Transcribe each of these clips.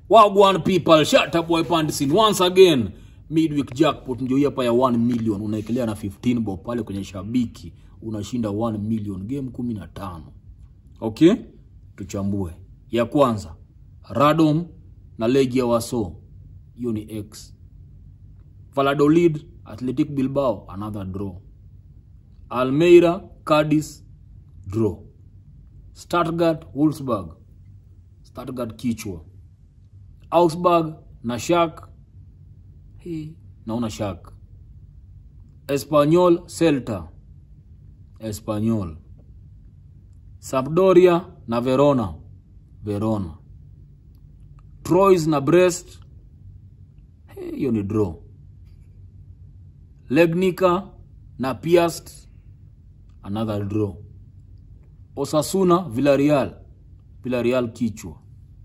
Wagwan people, shut up boy Pandisin. Once again, midweek jackpot ndio hii hapa ya 1 million. Unaekelea na 15 bob pale kwenye shabiki, unashinda 1 million game 15. Okay? Tuchambue. Ya kwanza, Radom na Legia Waso. Hiyo ni X. Valladolid, Athletic Bilbao, another draw. Almeida, Cadiz, draw. Stuttgart, Wolfsburg, Stuttgart kichwa. Augsburg na Schalke. Hii naona Schalke. Espanyol, Celta. Espanyol. Sampdoria na Verona. Verona. Troyes na Brest. Hii, Hiyo ni draw. Legnica na Piast. Another draw. Osasuna, Villarreal. Villarreal kichwa.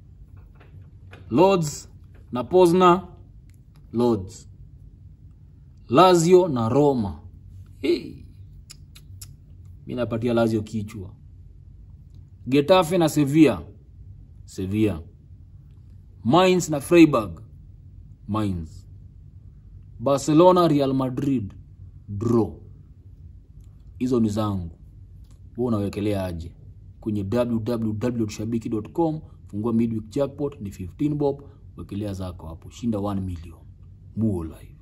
Lords na Pozna. Lords. Lazio na Roma. Hey. Mi napatia Lazio kichwa. Getafe na Sevilla. Sevilla. Mainz na Freiburg. Mainz. Barcelona Real Madrid. Draw. Hizo ni zangu. Wewe unawekelea aje? Kwenye www.shabiki.com fungua midweek jackpot ni 15 bob, wekelea zako hapo, shinda 1 million. Muo live.